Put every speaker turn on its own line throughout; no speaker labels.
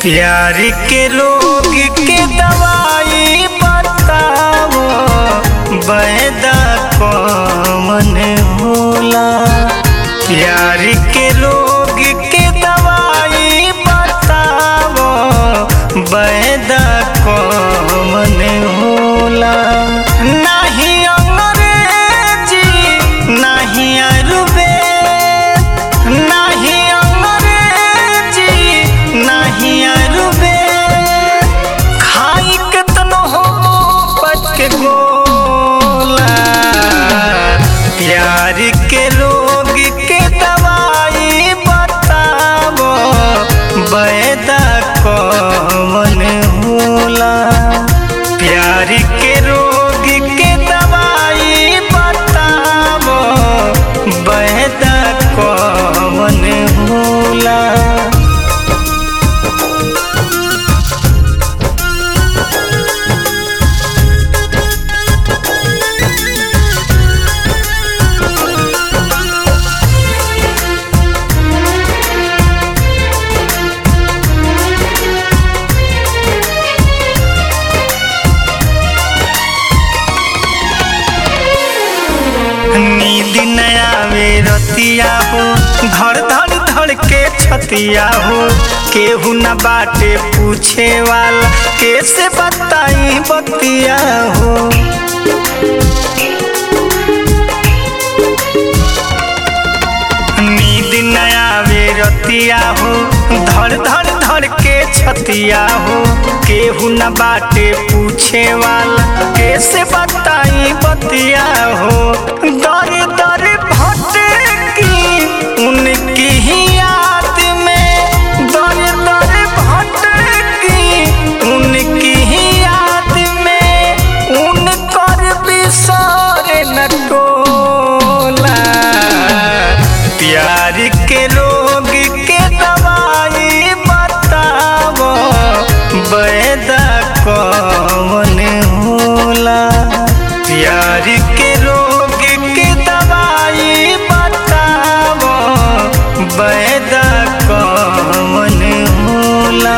प्यार के रोग के दवाई बताओ बैदा कौन होला प्यार के रोग के दवाई बताओ बैदा कौन होला नहीं अंग्रेजी नहीं आयुर्वेद नहीं अंग्रेजी नहीं आयुर्वेद खाई केतनो हो पच के गोला प्यार के रोग के दवाई बताओ बैदा कौन होला प्यार के रोग के दवाई बताओ बैदा कौन होला नींद न आवे रतिया हो धड़ धड़ धड़ के छतिया हो केहू न बाटे पूछे वाला कैसे बताई बतिया हो नींद न आवे रतिया हो धड़ धड़ धड़ के छतिया हो केहू न बाटे पूछे वाला कैसे बताई बतिया हो दर दर भटकी उनकी ही याद में दर दर भटकी उनकी ही याद में उनकर बिसर न टोला प्यार के रोग के दवाई बताओ बैदा कौन होला प्यार के रोग के दवाई बताओ बैदा कौन होला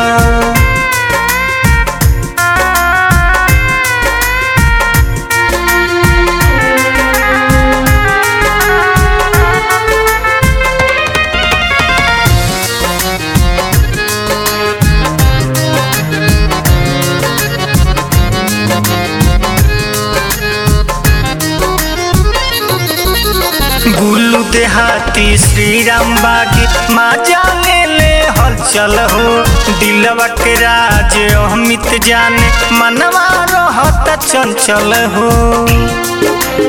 गुल्लू देहाती श्री राम बागी माँ जाने ले हलचल हो दिलवा के राज अमित जाने मनवा रहत चंचल हो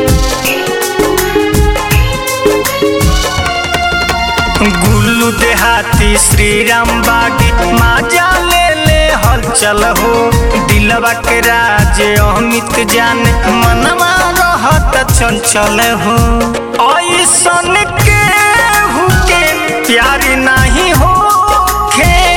गुल्लू देहाती श्री राम बागी माँ जाने ले हलचल हो दिलवा के राज अमित जाने मनवा रहत चंचल हो ऐसन के हुके प्यार नहीं हो खे